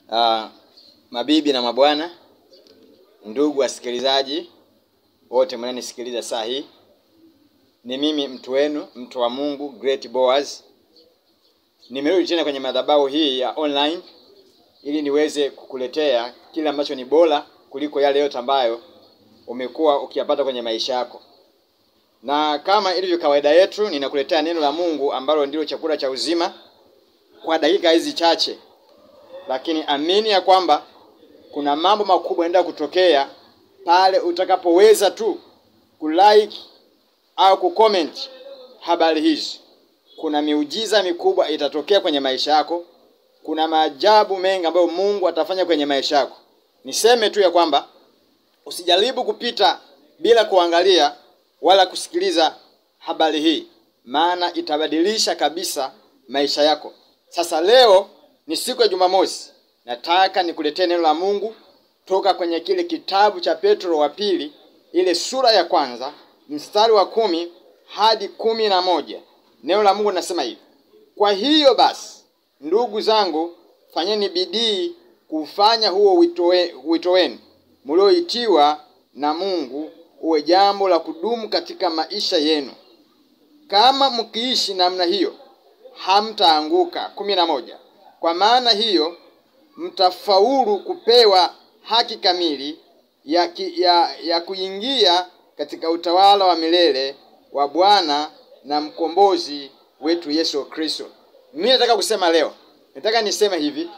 Uh, mabibi na mabwana, ndugu wasikilizaji wote mnanisikiliza saa hii, ni mimi mtu wenu, mtu wa Mungu Great Boaz. Nimerudi tena kwenye madhabahu hii ya online ili niweze kukuletea kile ambacho ni bora kuliko yale yote ambayo umekuwa ukiyapata kwenye maisha yako. Na kama ilivyo kawaida yetu, ninakuletea neno la Mungu ambalo ndilo chakula cha uzima kwa dakika hizi chache, lakini amini ya kwamba kuna mambo makubwa yanaenda kutokea pale utakapoweza tu kulike au kucomment habari hizi. Kuna miujiza mikubwa itatokea kwenye maisha yako. Kuna maajabu mengi ambayo Mungu atafanya kwenye maisha yako. Niseme tu ya kwamba usijaribu kupita bila kuangalia wala kusikiliza habari hii, maana itabadilisha kabisa maisha yako. Sasa leo ni siku ya Jumamosi, nataka nikuletee neno la Mungu toka kwenye kile kitabu cha Petro wa pili, ile sura ya kwanza mstari wa kumi hadi kumi na moja. Neno la Mungu linasema hivi: kwa hiyo basi, ndugu zangu, fanyeni bidii kufanya huo wito we- wito wenu mlioitiwa na Mungu uwe jambo la kudumu katika maisha yenu. Kama mkiishi namna hiyo, hamtaanguka. kumi na moja. Kwa maana hiyo mtafaulu kupewa haki kamili ya, ki, ya, ya kuingia katika utawala wa milele wa Bwana na mkombozi wetu Yesu Kristo. Mimi nataka kusema leo, nataka niseme hivi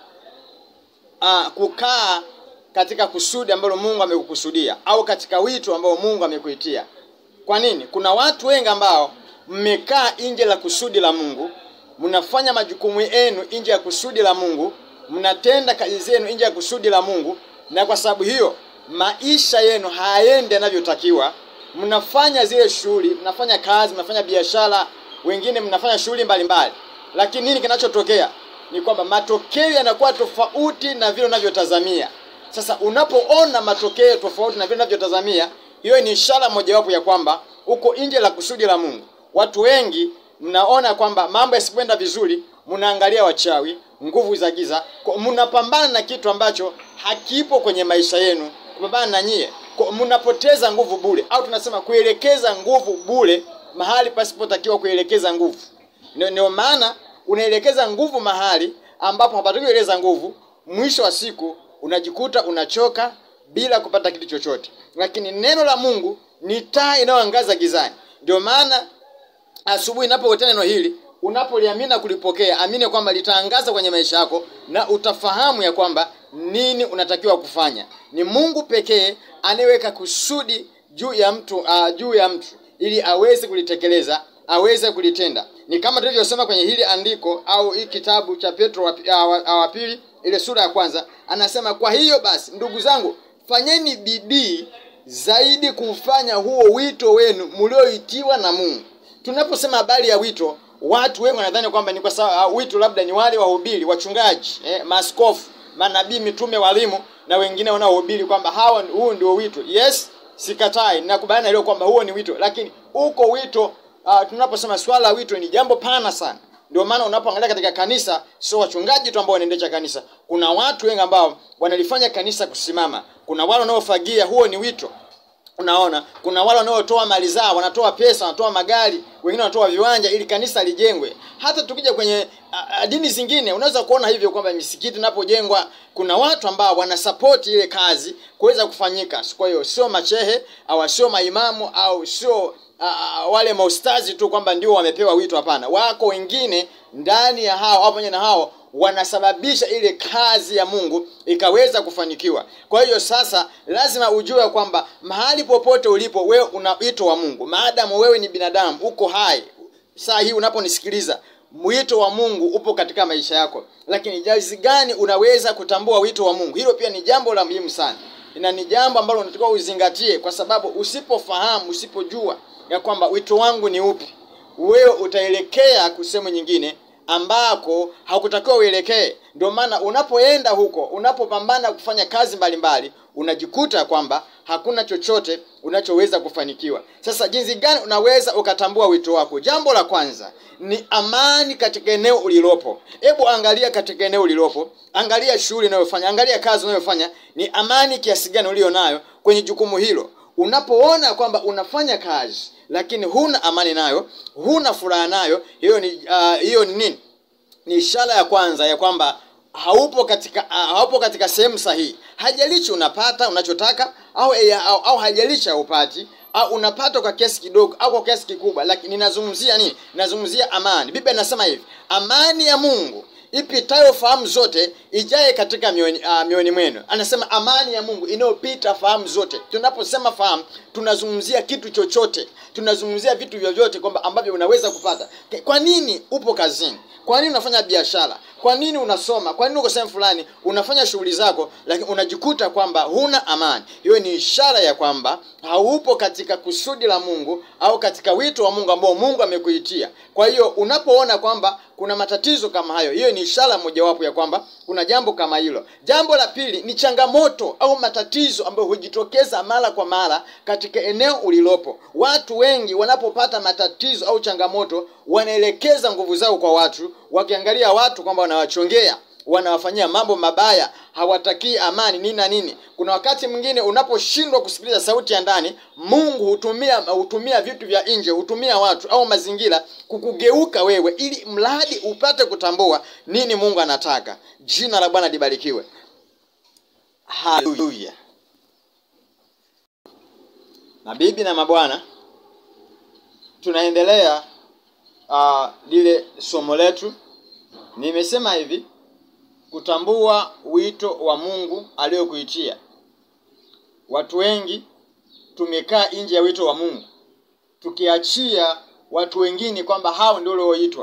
ah, kukaa katika kusudi ambalo Mungu amekukusudia au katika wito ambao Mungu amekuitia. Kwa nini? Kuna watu wengi ambao mmekaa nje la kusudi la Mungu, mnafanya majukumu yenu nje ya kusudi la Mungu, mnatenda kazi zenu nje ya kusudi la Mungu, na kwa sababu hiyo maisha yenu hayaendi yanavyotakiwa. Mnafanya zile shughuli, mnafanya kazi, mnafanya biashara, wengine mnafanya shughuli mbalimbali, lakini nini kinachotokea ni kwamba matokeo yanakuwa tofauti na vile unavyotazamia. Sasa unapoona matokeo tofauti na vile unavyotazamia, hiyo ni ishara mojawapo ya kwamba uko nje la kusudi la Mungu. Watu wengi mnaona kwamba mambo yasipoenda vizuri, mnaangalia wachawi, nguvu za giza, kwa- mnapambana na kitu ambacho hakipo kwenye maisha yenu, kupambana na nyie, kwa- mnapoteza nguvu bure, au tunasema kuelekeza nguvu bure mahali pasipotakiwa kuelekeza nguvu. Ndio ndio maana unaelekeza nguvu mahali ambapo hapatakiwi kuelekeza nguvu, mwisho wa siku unajikuta unachoka bila kupata kitu chochote. Lakini neno la Mungu ni taa inayoangaza gizani. Ndio maana asubuhi inapokuletea neno hili, unapoliamini na kulipokea, amini kwamba litaangaza kwenye maisha yako na utafahamu ya kwamba nini unatakiwa kufanya. Ni Mungu pekee anayeweka kusudi juu ya mtu uh, juu ya mtu ili aweze kulitekeleza, aweze kulitenda. Ni kama tulivyosema kwenye hili andiko au hii kitabu cha Petro wa, wa, wa, wa pili ile sura ya kwanza, anasema kwa hiyo basi, ndugu zangu, fanyeni bidii zaidi kufanya huo wito wenu mlioitiwa na Mungu. Tunaposema habari ya wito, watu wengi wanadhani kwamba ni kwa sababu uh, wito labda ni wale wahubiri, wachungaji, eh, maaskofu, manabii, mitume, walimu na wengine wanaohubiri kwamba hawa huu ndio wito. Yes, sikatai, nakubaliana hilo kwamba huo ni wito, lakini uko wito uh, tunaposema swala la wito ni jambo pana sana. Ndio maana unapoangalia katika kanisa, sio wachungaji tu ambao wanaendesha kanisa. Kuna watu wengi ambao wanalifanya kanisa kusimama. Kuna wale wanaofagia, huo ni wito. Unaona, kuna wale wanaotoa mali zao, wanatoa pesa, wanatoa magari, wengine wanatoa viwanja ili kanisa lijengwe. Hata tukija kwenye a, a, dini zingine unaweza kuona hivyo kwamba misikiti inapojengwa kuna watu ambao wanasapoti ile kazi kuweza kufanyika. Kwa hiyo sio machehe au sio maimamu au sio a, wale maustazi tu kwamba ndio wamepewa wito. Hapana, wako wengine ndani ya hao au pamoja na hao wanasababisha ile kazi ya Mungu ikaweza kufanikiwa. Kwa hiyo sasa lazima ujue kwamba mahali popote ulipo wewe una wito wa Mungu. Maadamu wewe ni binadamu, uko hai. Saa hii unaponisikiliza, wito wa Mungu upo katika maisha yako. Lakini jinsi gani unaweza kutambua wito wa Mungu? Hilo pia ni jambo la muhimu sana. Na ni jambo ambalo unatakiwa uzingatie kwa sababu usipofahamu, usipojua ya kwamba wito wangu ni upi, wewe utaelekea kusehemu nyingine ambako hakutakiwa uelekee, ndio maana unapoenda huko unapopambana kufanya kazi mbalimbali unajikuta kwamba hakuna chochote unachoweza kufanikiwa sasa jinsi gani unaweza ukatambua wito wako jambo la kwanza ni amani katika eneo ulilopo hebu angalia katika eneo ulilopo angalia shughuli unayofanya angalia kazi unayofanya ni amani kiasi gani ulio nayo kwenye jukumu hilo unapoona kwamba unafanya kazi lakini huna amani nayo huna furaha nayo hiyo ni uh, hiyo ni nini ni ishara ya kwanza ya kwamba haupo katika uh, haupo katika sehemu sahihi hajalishi unapata unachotaka au, eh, au, au hajalishi haupati au unapata kwa kiasi kidogo au kwa kiasi kikubwa lakini ninazungumzia nini ninazungumzia amani biblia inasema hivi amani ya mungu ipitayo fahamu zote ijaye katika mioyoni uh, mioyoni mwenu anasema amani ya mungu inayopita fahamu zote tunaposema fahamu tunazungumzia kitu chochote tunazungumzia vitu vyovyote kwamba ambavyo unaweza kupata kwa nini upo kazini kwa nini unafanya biashara kwa nini unasoma kwa nini uko sehemu fulani unafanya shughuli zako lakini unajikuta kwamba huna amani hiyo ni ishara ya kwamba haupo katika kusudi la mungu au katika wito wa mungu ambao mungu amekuitia kwa hiyo unapoona kwamba kuna matatizo kama hayo hiyo ni ishara mojawapo ya kwamba kuna jambo kama hilo jambo la pili ni changamoto au matatizo ambayo hujitokeza mara kwa mara katika eneo ulilopo watu wengi wanapopata matatizo au changamoto wanaelekeza nguvu zao kwa watu wakiangalia watu kwamba wanawachongea wanawafanyia mambo mabaya hawatakii amani nini na nini kuna wakati mwingine unaposhindwa kusikiliza sauti ya ndani mungu hutumia hutumia vitu vya nje hutumia watu au mazingira kukugeuka wewe ili mradi upate kutambua nini mungu anataka jina la bwana libarikiwe haleluya mabibi na mabwana tunaendelea uh, lile somo letu nimesema hivi kutambua wito wa mungu aliyokuitia watu wengi tumekaa nje ya wito wa mungu tukiachia watu wengine kwamba hao ndio walioitwa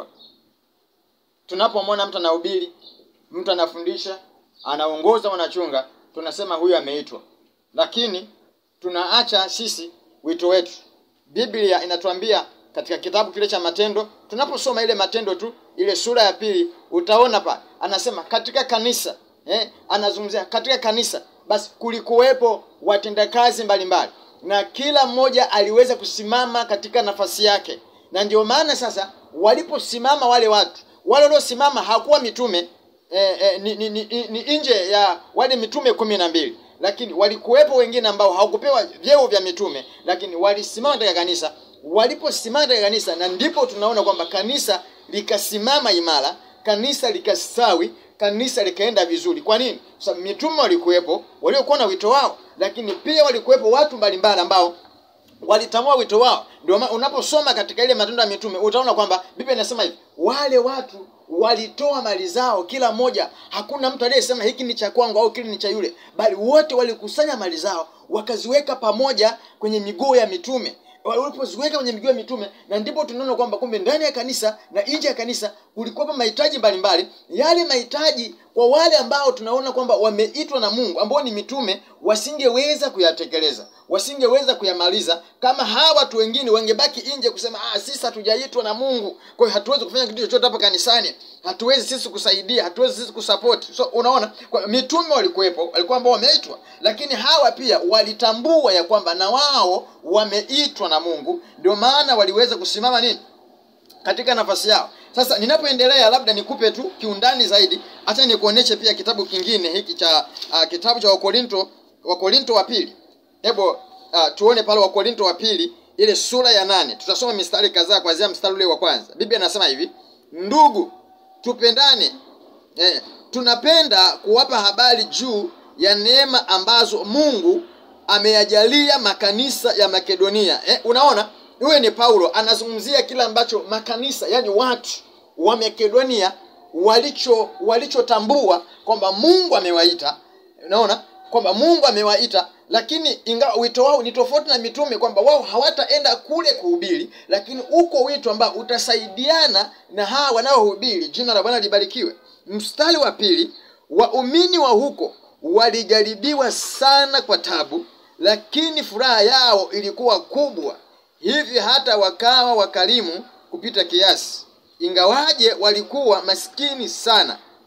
tunapomwona mtu anahubiri mtu anafundisha anaongoza wanachunga tunasema huyu ameitwa lakini tunaacha sisi wito wetu biblia inatuambia katika kitabu kile cha matendo tunaposoma ile matendo tu ile sura ya pili utaona pa anasema katika kanisa eh, anazungumzia katika kanisa basi kulikuwepo watendakazi mbalimbali na kila mmoja aliweza kusimama katika nafasi yake na ndio maana sasa waliposimama wale watu wale waliosimama hakuwa mitume eh, eh, ni, ni, ni, ni nje ya wale mitume kumi na mbili lakini walikuwepo wengine ambao hawakupewa vyeo vya mitume lakini walisimama katika kanisa waliposimama katika kanisa na ndipo tunaona kwamba kanisa likasimama imara kanisa likastawi kanisa likaenda vizuri kwa nini sababu mitume walikuwepo waliokuwa na wito wao lakini pia walikuwepo watu mbalimbali ambao walitambua wito wao ndio unaposoma katika ile matendo ya mitume utaona kwamba biblia inasema hivi wale watu walitoa mali zao kila mmoja hakuna mtu aliyesema hiki ni cha kwangu au kile ni cha yule bali wote walikusanya mali zao wakaziweka pamoja kwenye miguu ya mitume walipoziweka kwenye miguu ya mitume na ndipo tunaona kwamba kumbe ndani ya kanisa na nje ya kanisa kulikuwepo mahitaji mbalimbali yale mahitaji kwa wale ambao tunaona kwamba wameitwa na mungu ambao ni mitume wasingeweza kuyatekeleza wasingeweza kuyamaliza kama hawa watu wengine wangebaki nje kusema ah, sisi hatujaitwa na mungu kwa hiyo hatuwezi kufanya kitu chochote hapa kanisani hatuwezi sisi kusaidia hatuwezi sisi kusapoti so unaona kwa mitume walikuwepo walikuwa ambao wameitwa lakini hawa pia walitambua ya kwamba na wao wameitwa na mungu ndio maana waliweza kusimama nini katika nafasi yao sasa ninapoendelea labda nikupe tu kiundani zaidi hata nikuoneshe pia kitabu kingine hiki cha uh, kitabu cha wakorinto wakorinto wa pili hebu uh, tuone pale wakorinto wa pili ile sura ya nane tutasoma mistari kadhaa kuanzia mstari ule wa kwanza biblia inasema hivi ndugu tupendane eh, tunapenda kuwapa habari juu ya neema ambazo mungu ameyajalia makanisa ya makedonia eh, unaona huyo ni paulo anazungumzia kile ambacho makanisa yani watu wa makedonia walicho walichotambua kwamba mungu amewaita unaona kwamba mungu amewaita lakini ingawa wito wao ni tofauti na mitume kwamba wao hawataenda kule kuhubiri lakini uko wito ambao utasaidiana na hawa wanaohubiri jina la bwana libarikiwe mstari wa pili waumini wa huko walijaribiwa sana kwa tabu lakini furaha yao ilikuwa kubwa hivi hata wakawa wakarimu kupita kiasi ingawaje walikuwa maskini sana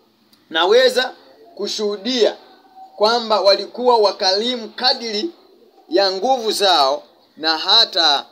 naweza kushuhudia kwamba walikuwa wakalimu kadiri ya nguvu zao na hata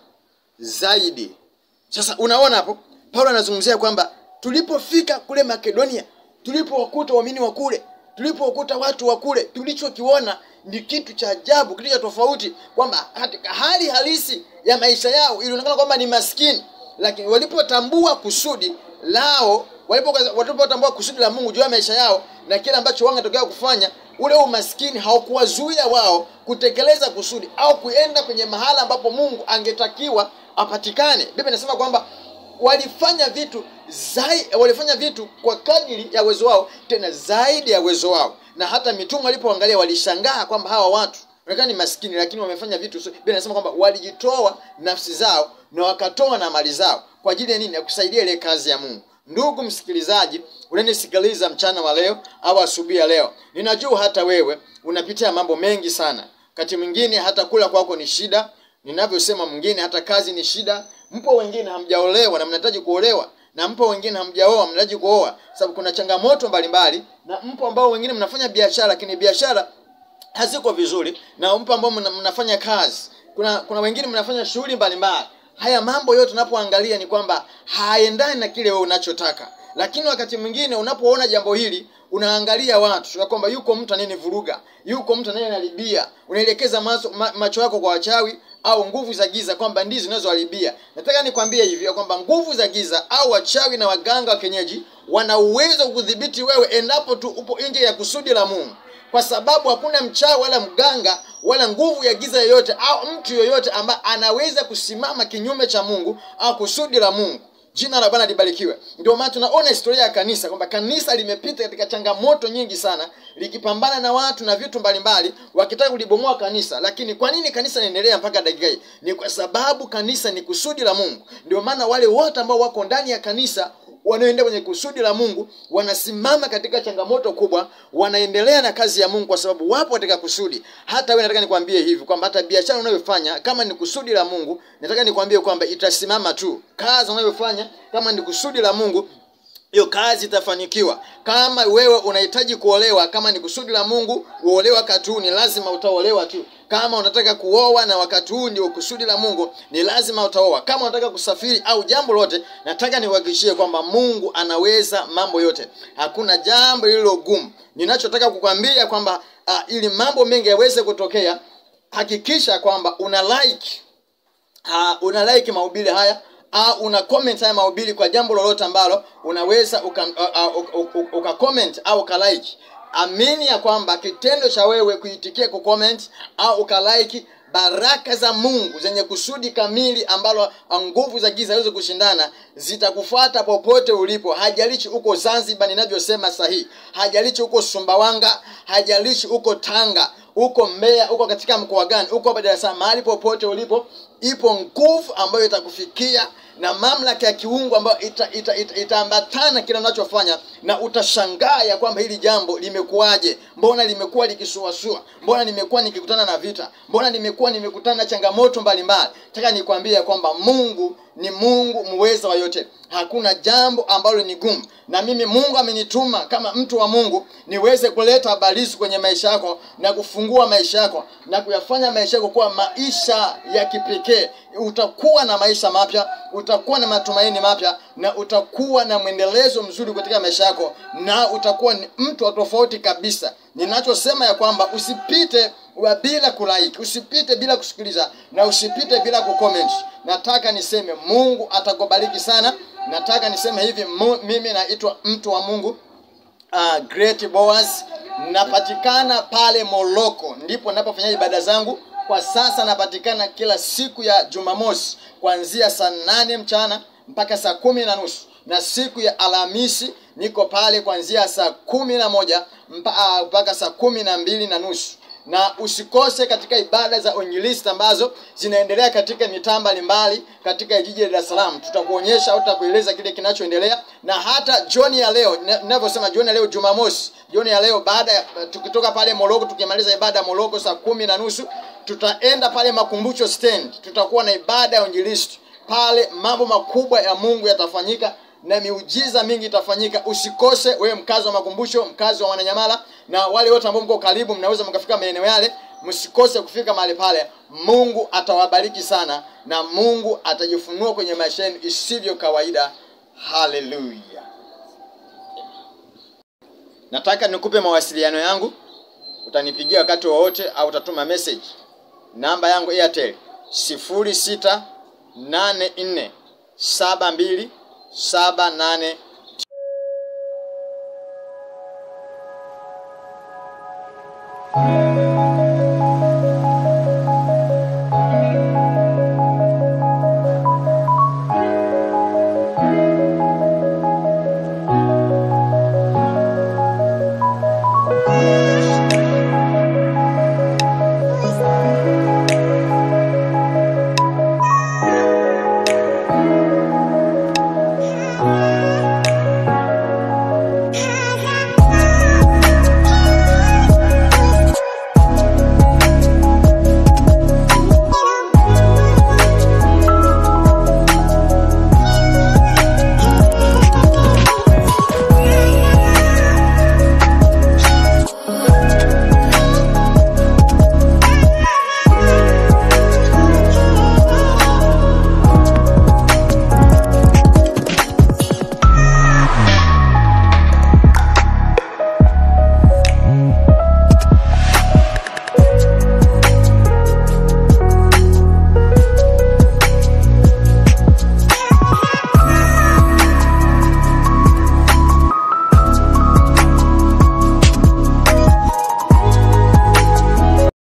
zaidi sasa unaona hapo paulo anazungumzia kwamba tulipofika kule makedonia tulipowakuta waamini wa kule tulipowakuta watu wa kule tulichokiona ni kitu cha ajabu kitu cha tofauti kwamba katika hali halisi ya maisha yao ilionekana kwamba ni maskini lakini walipotambua kusudi lao walipo- walipotambua kusudi la mungu juu ya maisha yao na kile ambacho wangetokea kufanya ule umaskini haukuwazuia wao kutekeleza kusudi au kuenda kwenye mahala ambapo mungu angetakiwa apatikane biblia inasema kwamba walifanya vitu zai, walifanya vitu kwa kadiri ya uwezo wao tena zaidi ya uwezo wao na hata mitume walipoangalia walishangaa kwamba hawa watu wanaonekana ni maskini lakini wamefanya vitu so, Biblia inasema kwamba walijitoa nafsi zao na wakatoa na mali zao kwa ajili ya nini ya kusaidia ile kazi ya mungu ndugu msikilizaji unanisikiliza mchana wa leo au asubuhi ya leo ninajua hata wewe unapitia mambo mengi sana wakati mwingine hata kula kwako ni shida ninavyosema mwingine hata kazi ni shida mpo wengine hamjaolewa na mnahitaji kuolewa na mpo wengine hamjaoa mnahitaji kuoa sababu kuna changamoto mbalimbali na mpo ambao wengine mnafanya biashara lakini biashara haziko vizuri na mpo ambao mna, mnafanya kazi kuna kuna wengine mnafanya shughuli mbalimbali haya mambo yote unapoangalia ni kwamba haendani na kile wewe unachotaka lakini wakati mwingine unapoona jambo hili unaangalia watu ya kwamba yuko mtu anayenivuruga yuko mtu anayenaribia unaelekeza macho, ma, macho yako kwa wachawi au nguvu za giza kwamba ndizo zinazoharibia nataka nikwambie hivi ya kwamba nguvu za giza au wachawi na waganga wa kienyeji wana uwezo wa kudhibiti wewe endapo tu upo nje ya kusudi la mungu kwa sababu hakuna mchawi wala mganga wala nguvu ya giza yoyote au mtu yoyote ambaye anaweza kusimama kinyume cha mungu au kusudi la mungu jina la bwana libarikiwe ndio maana tunaona historia ya kanisa kwamba kanisa limepita katika changamoto nyingi sana likipambana na watu na vitu mbalimbali wakitaka kulibomoa kanisa lakini kwa nini kanisa linaendelea mpaka dakika hii ni kwa sababu kanisa ni kusudi la mungu ndio maana wale wote ambao wako ndani ya kanisa wanaoendea kwenye kusudi la mungu wanasimama katika changamoto kubwa wanaendelea na kazi ya mungu kwa sababu wapo katika kusudi hata wewe nataka nikwambie hivi kwamba hata biashara unayofanya kama ni kusudi la mungu nataka nikwambie kwamba itasimama tu kazi unayofanya kama ni kusudi la mungu hiyo kazi itafanikiwa kama wewe unahitaji kuolewa kama ni kusudi la mungu uolewa wakati huu ni lazima utaolewa tu kama unataka kuoa na wakati huu ndio kusudi la mungu ni lazima utaoa kama unataka kusafiri au jambo lote nataka niuhakikishie kwamba mungu anaweza mambo yote hakuna jambo lililo gumu ninachotaka kukwambia kwamba uh, ili mambo mengi yaweze kutokea hakikisha kwamba una like uh, una like mahubiri haya au una comment haya mahubiri kwa jambo lolote ambalo unaweza uka, uh, uh, uka, uka, uka comment au uka like amini ya kwamba kitendo cha wewe kuitikia kucomment au ukalike baraka za mungu zenye kusudi kamili ambalo nguvu za giza hawezi kushindana zitakufuata popote ulipo hajalishi uko zanzibar ninavyosema sahihi hajalishi uko sumbawanga hajalishi uko tanga uko mbeya uko katika mkoa gani uko hapa dar es salaam mahali popote ulipo ipo nguvu ambayo itakufikia na mamlaka ya kiungu ambayo itaambatana ita, ita, ita kile unachofanya na utashangaa ya kwamba hili jambo limekuwaje mbona limekuwa likisuasua mbona nimekuwa nikikutana na vita mbona nimekuwa nimekutana na changamoto mbalimbali taka nikwambie kwamba mungu ni mungu muweza wa yote hakuna jambo ambalo ni gumu na mimi mungu amenituma kama mtu wa mungu niweze kuleta habarizi kwenye maisha yako na kufungua maisha yako na kuyafanya maisha yako kuwa maisha ya kipekee utakuwa na maisha mapya utakuwa na matumaini mapya na utakuwa na mwendelezo mzuri katika maisha yako na utakuwa ni mtu wa tofauti kabisa ninachosema ya kwamba usipite wa bila kulike usipite bila kusikiliza na usipite bila kucomment nataka niseme mungu atakubariki sana nataka niseme hivi mu, mimi naitwa mtu wa mungu uh, great boas napatikana pale moloko ndipo napofanya ibada zangu kwa sasa napatikana kila siku ya jumamosi kuanzia saa nane mchana mpaka saa kumi na nusu na siku ya alhamisi niko pale kuanzia saa kumi na moja mpaka saa kumi na mbili na nusu na usikose katika ibada za uinjilisti ambazo zinaendelea katika mitaa mbalimbali katika jiji la Dar es Salaam. Tutakuonyesha au tutakueleza kile kinachoendelea, na hata jioni ya leo, ninavyosema jioni ya leo Jumamosi, jioni ya leo baada ya tukitoka pale Moroko, tukimaliza ibada ya Moroko saa kumi na nusu tutaenda pale Makumbusho stand, tutakuwa na ibada ya uinjilisti pale. Mambo makubwa ya Mungu yatafanyika na miujiza mingi itafanyika. Usikose wewe, mkazi wa Makumbusho, mkazi wa Wananyamala na wale wote ambao mko karibu, mnaweza mkafika maeneo yale, msikose kufika mahali pale. Mungu atawabariki sana na Mungu atajifunua kwenye maisha yenu isivyo kawaida. Haleluya! Nataka nikupe mawasiliano yangu, utanipigia wakati wowote au utatuma message. Namba yangu Airtel sifuri sita nane nne saba mbili saba nane